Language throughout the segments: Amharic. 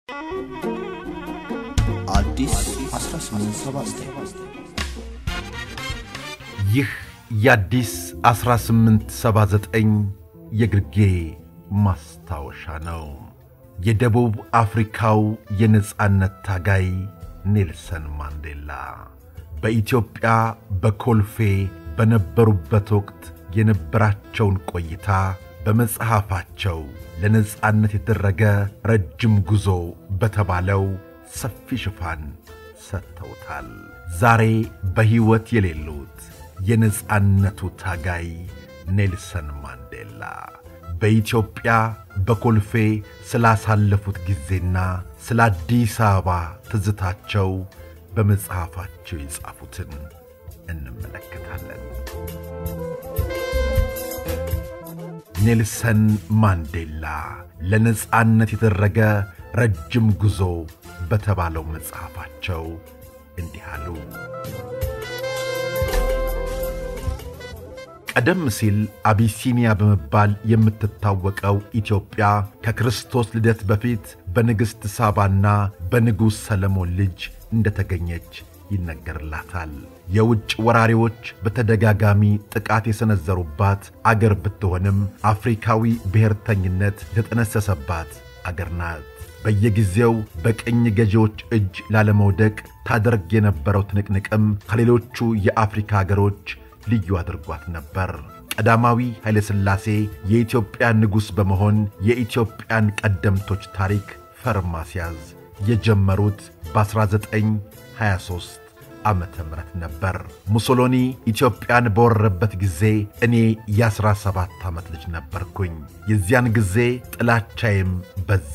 አዲስ 1879 ይህ የአዲስ 1879 የግርጌ ማስታወሻ ነው። የደቡብ አፍሪካው የነጻነት ታጋይ ኔልሰን ማንዴላ በኢትዮጵያ በኮልፌ በነበሩበት ወቅት የነበራቸውን ቆይታ በመጽሐፋቸው ለነጻነት የተደረገ ረጅም ጉዞ በተባለው ሰፊ ሽፋን ሰጥተውታል። ዛሬ በሕይወት የሌሉት የነጻነቱ ታጋይ ኔልሰን ማንዴላ በኢትዮጵያ በኮልፌ ስላሳለፉት ጊዜና ስለ አዲስ አበባ ትዝታቸው በመጽሐፋቸው የጻፉትን እንመለከታለን። ኔልሰን ማንዴላ ለነጻነት የተደረገ ረጅም ጉዞ በተባለው መጽሐፋቸው እንዲህ አሉ። ቀደም ሲል አቢሲኒያ በመባል የምትታወቀው ኢትዮጵያ ከክርስቶስ ልደት በፊት በንግሥት ሳባና በንጉሥ ሰለሞን ልጅ እንደተገኘች ይነገርላታል። የውጭ ወራሪዎች በተደጋጋሚ ጥቃት የሰነዘሩባት አገር ብትሆንም አፍሪካዊ ብሔርተኝነት የተጠነሰሰባት አገር ናት። በየጊዜው በቅኝ ገዢዎች እጅ ላለመውደቅ ታደርግ የነበረው ትንቅንቅም ከሌሎቹ የአፍሪካ አገሮች ልዩ አድርጓት ነበር። ቀዳማዊ ኃይለ ሥላሴ የኢትዮጵያ ንጉሥ በመሆን የኢትዮጵያን ቀደምቶች ታሪክ ፈር ማስያዝ የጀመሩት በ1923 ዓመተ ምህረት ነበር። ሙሶሎኒ ኢትዮጵያን በወረረበት ጊዜ እኔ የ17 ዓመት ልጅ ነበርኩኝ። የዚያን ጊዜ ጥላቻዬም በዛ።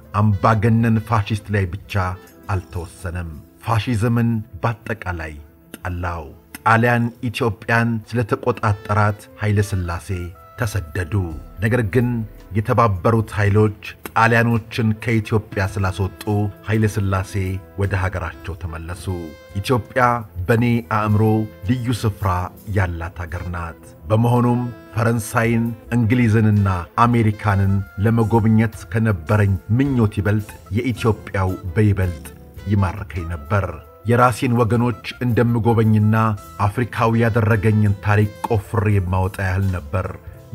አምባገነን ፋሺስት ላይ ብቻ አልተወሰነም፣ ፋሺዝምን በአጠቃላይ ጠላው። ጣሊያን ኢትዮጵያን ስለተቆጣጠራት ኃይለ ሥላሴ ተሰደዱ። ነገር ግን የተባበሩት ኃይሎች ጣሊያኖችን ከኢትዮጵያ ስላስወጡ ኃይለ ሥላሴ ወደ ሀገራቸው ተመለሱ። ኢትዮጵያ በእኔ አእምሮ ልዩ ስፍራ ያላት አገር ናት። በመሆኑም ፈረንሳይን፣ እንግሊዝንና አሜሪካንን ለመጎብኘት ከነበረኝ ምኞት ይበልጥ የኢትዮጵያው በይበልጥ ይማርከኝ ነበር። የራሴን ወገኖች እንደምጎበኝና አፍሪካዊ ያደረገኝን ታሪክ ቆፍሬ የማወጣ ያህል ነበር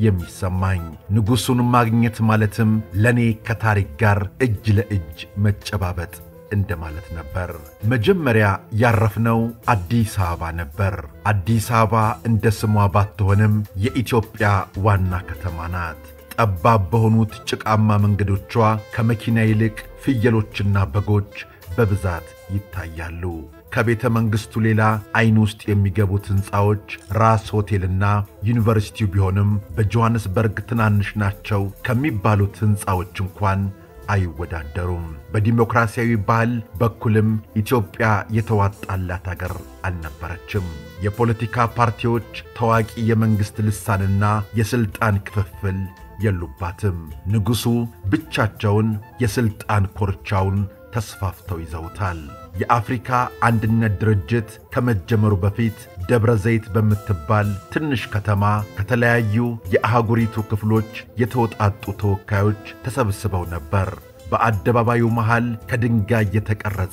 የሚሰማኝ። ንጉሡን ማግኘት ማለትም ለእኔ ከታሪክ ጋር እጅ ለእጅ መጨባበጥ እንደማለት ነበር። መጀመሪያ ያረፍነው አዲስ አበባ ነበር። አዲስ አበባ እንደ ስሟ ባትሆንም የኢትዮጵያ ዋና ከተማ ናት። ጠባብ በሆኑት ጭቃማ መንገዶቿ ከመኪና ይልቅ ፍየሎችና በጎች በብዛት ይታያሉ። ከቤተ መንግሥቱ ሌላ ዐይን ውስጥ የሚገቡት ሕንፃዎች ራስ ሆቴልና ዩኒቨርሲቲው ቢሆንም በጆሐንስበርግ ትናንሽ ናቸው ከሚባሉት ሕንፃዎች እንኳን አይወዳደሩም። በዲሞክራሲያዊ ባህል በኩልም ኢትዮጵያ የተዋጣላት አገር አልነበረችም። የፖለቲካ ፓርቲዎች ታዋቂ የመንግሥት ልሳንና የሥልጣን ክፍፍል የሉባትም። ንጉሡ ብቻቸውን የሥልጣን ኮርቻውን ተስፋፍተው ይዘውታል። የአፍሪካ አንድነት ድርጅት ከመጀመሩ በፊት ደብረ ዘይት በምትባል ትንሽ ከተማ ከተለያዩ የአህጉሪቱ ክፍሎች የተውጣጡ ተወካዮች ተሰብስበው ነበር። በአደባባዩ መሃል ከድንጋይ የተቀረጸ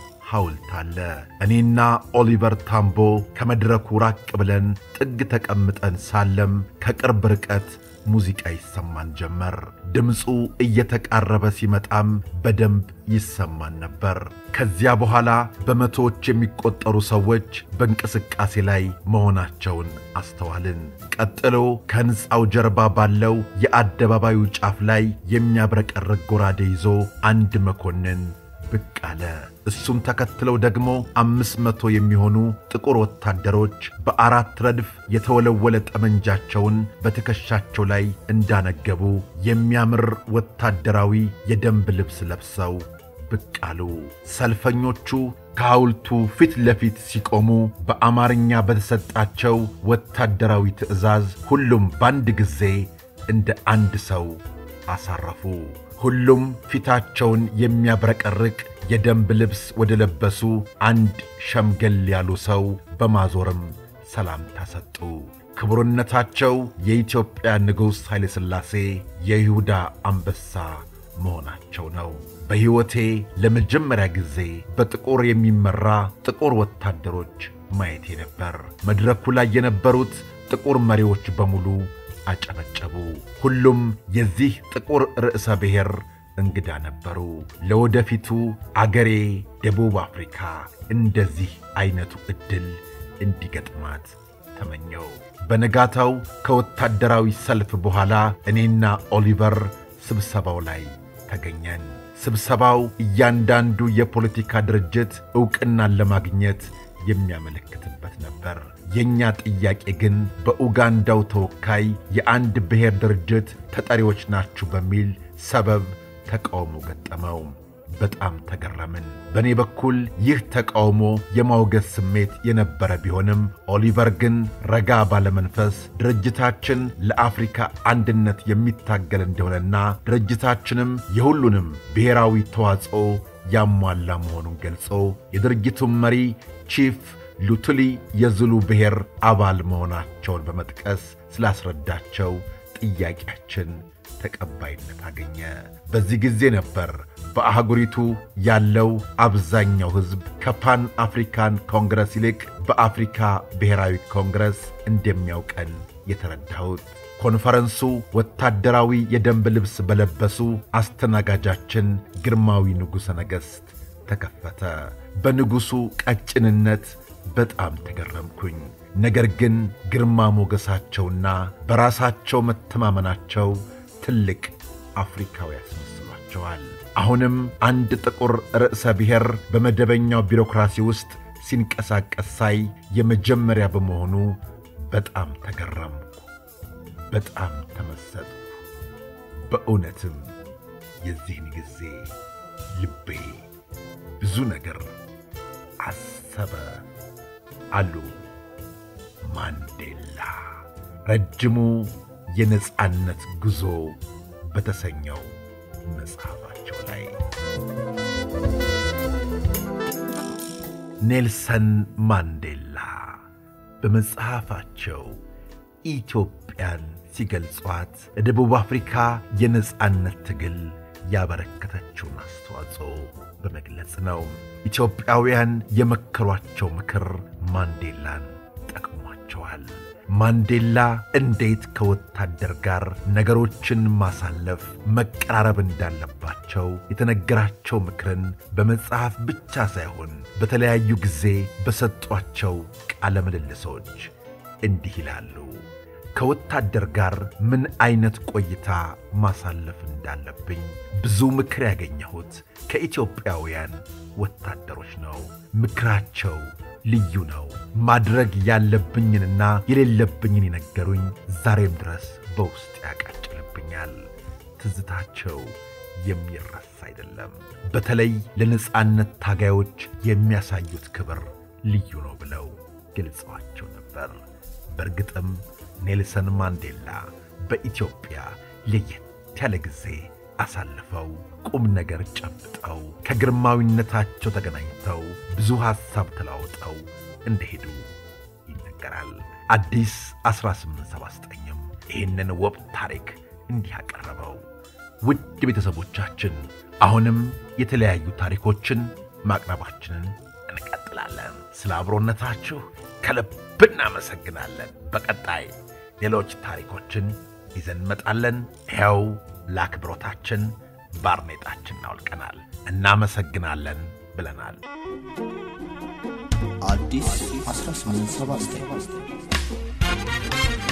ሐውልት አለ። እኔና ኦሊቨር ታምቦ ከመድረኩ ራቅ ብለን ጥግ ተቀምጠን ሳለም ከቅርብ ርቀት ሙዚቃ ይሰማን ጀመር። ድምፁ እየተቃረበ ሲመጣም በደንብ ይሰማን ነበር። ከዚያ በኋላ በመቶዎች የሚቆጠሩ ሰዎች በእንቅስቃሴ ላይ መሆናቸውን አስተዋልን። ቀጥሎ ከሕንፃው ጀርባ ባለው የአደባባዩ ጫፍ ላይ የሚያብረቀርቅ ጎራዴ ይዞ አንድ መኮንን ብቅ አለ። እሱም ተከትለው ደግሞ አምስት መቶ የሚሆኑ ጥቁር ወታደሮች በአራት ረድፍ የተወለወለ ጠመንጃቸውን በትከሻቸው ላይ እንዳነገቡ የሚያምር ወታደራዊ የደንብ ልብስ ለብሰው ብቅ አሉ። ሰልፈኞቹ ከሐውልቱ ፊት ለፊት ሲቆሙ በአማርኛ በተሰጣቸው ወታደራዊ ትዕዛዝ ሁሉም በአንድ ጊዜ እንደ አንድ ሰው አሳረፉ። ሁሉም ፊታቸውን የሚያብረቀርቅ የደንብ ልብስ ወደ ለበሱ አንድ ሸምገል ያሉ ሰው በማዞርም ሰላምታ ሰጡ። ክቡርነታቸው የኢትዮጵያ ንጉሥ ኃይለ ሥላሴ የይሁዳ አንበሳ መሆናቸው ነው። በሕይወቴ ለመጀመሪያ ጊዜ በጥቁር የሚመራ ጥቁር ወታደሮች ማየቴ ነበር። መድረኩ ላይ የነበሩት ጥቁር መሪዎች በሙሉ አጨበጨቡ። ሁሉም የዚህ ጥቁር ርዕሰ ብሔር እንግዳ ነበሩ። ለወደፊቱ አገሬ ደቡብ አፍሪካ እንደዚህ አይነቱ ዕድል እንዲገጥማት ተመኘው። በነጋታው ከወታደራዊ ሰልፍ በኋላ እኔና ኦሊቨር ስብሰባው ላይ ተገኘን። ስብሰባው እያንዳንዱ የፖለቲካ ድርጅት ዕውቅናን ለማግኘት የሚያመለክትበት ነበር። የእኛ ጥያቄ ግን በኡጋንዳው ተወካይ የአንድ ብሔር ድርጅት ተጠሪዎች ናችሁ በሚል ሰበብ ተቃውሞ ገጠመው። በጣም ተገረምን። በእኔ በኩል ይህ ተቃውሞ የማውገዝ ስሜት የነበረ ቢሆንም ኦሊቨር ግን ረጋ ባለመንፈስ ድርጅታችን ለአፍሪካ አንድነት የሚታገል እንደሆነና ድርጅታችንም የሁሉንም ብሔራዊ ተዋጽኦ ያሟላ መሆኑን ገልጾ የድርጅቱን መሪ ቺፍ ሉቱሊ የዝሉ ብሔር አባል መሆናቸውን በመጥቀስ ስላስረዳቸው ጥያቄያችን ተቀባይነት አገኘ። በዚህ ጊዜ ነበር በአህጉሪቱ ያለው አብዛኛው ሕዝብ ከፓን አፍሪካን ኮንግረስ ይልቅ በአፍሪካ ብሔራዊ ኮንግረስ እንደሚያውቀን የተረዳሁት። ኮንፈረንሱ ወታደራዊ የደንብ ልብስ በለበሱ አስተናጋጃችን ግርማዊ ንጉሠ ነገሥት ተከፈተ። በንጉሡ ቀጭንነት በጣም ተገረምኩኝ። ነገር ግን ግርማ ሞገሳቸውና በራሳቸው መተማመናቸው ትልቅ አፍሪካዊ ያስመስሏቸዋል። አሁንም አንድ ጥቁር ርዕሰ ብሔር በመደበኛው ቢሮክራሲ ውስጥ ሲንቀሳቀስ ሳይ የመጀመሪያ በመሆኑ በጣም ተገረምኩ፣ በጣም ተመሰጥኩ። በእውነትም የዚህን ጊዜ ልቤ ብዙ ነገር አሰበ አሉ ማንዴላ ረጅሙ የነጻነት ጉዞ በተሰኘው መጽሐፋቸው ላይ። ኔልሰን ማንዴላ በመጽሐፋቸው ኢትዮጵያን ሲገልጿት ለደቡብ አፍሪካ የነጻነት ትግል ያበረከተችውን አስተዋጽኦ በመግለጽ ነው። ኢትዮጵያውያን የመከሯቸው ምክር ማንዴላን ጠቅሟቸዋል። ማንዴላ እንዴት ከወታደር ጋር ነገሮችን ማሳለፍ፣ መቀራረብ እንዳለባቸው የተነገራቸው ምክርን በመጽሐፍ ብቻ ሳይሆን በተለያዩ ጊዜ በሰጧቸው ቃለ ምልልሶች እንዲህ ይላሉ። ከወታደር ጋር ምን አይነት ቆይታ ማሳለፍ እንዳለብኝ ብዙ ምክር ያገኘሁት ከኢትዮጵያውያን ወታደሮች ነው። ምክራቸው ልዩ ነው። ማድረግ ያለብኝንና የሌለብኝን የነገሩኝ ዛሬም ድረስ በውስጥ ያቃጭልብኛል። ትዝታቸው የሚረሳ አይደለም። በተለይ ለነጻነት ታጋዮች የሚያሳዩት ክብር ልዩ ነው ብለው ገልጸዋቸው ነበር። በእርግጥም ኔልሰን ማንዴላ በኢትዮጵያ ለየት ያለ ጊዜ አሳልፈው ቁም ነገር ጨብጠው ከግርማዊነታቸው ተገናኝተው ብዙ ሐሳብ ተለዋውጠው እንደሄዱ ይነገራል። አዲስ 1879ም ይህንን ውብ ታሪክ እንዲህ አቀረበው። ውድ ቤተሰቦቻችን አሁንም የተለያዩ ታሪኮችን ማቅረባችንን እንቀጥላለን። ስለ አብሮነታችሁ ከልብ እናመሰግናለን። በቀጣይ ሌሎች ታሪኮችን ይዘን እንመጣለን። ይኸው ለአክብሮታችን ባርኔጣችን እናውልቀናል። እናመሰግናለን ብለናል። አዲስ 1879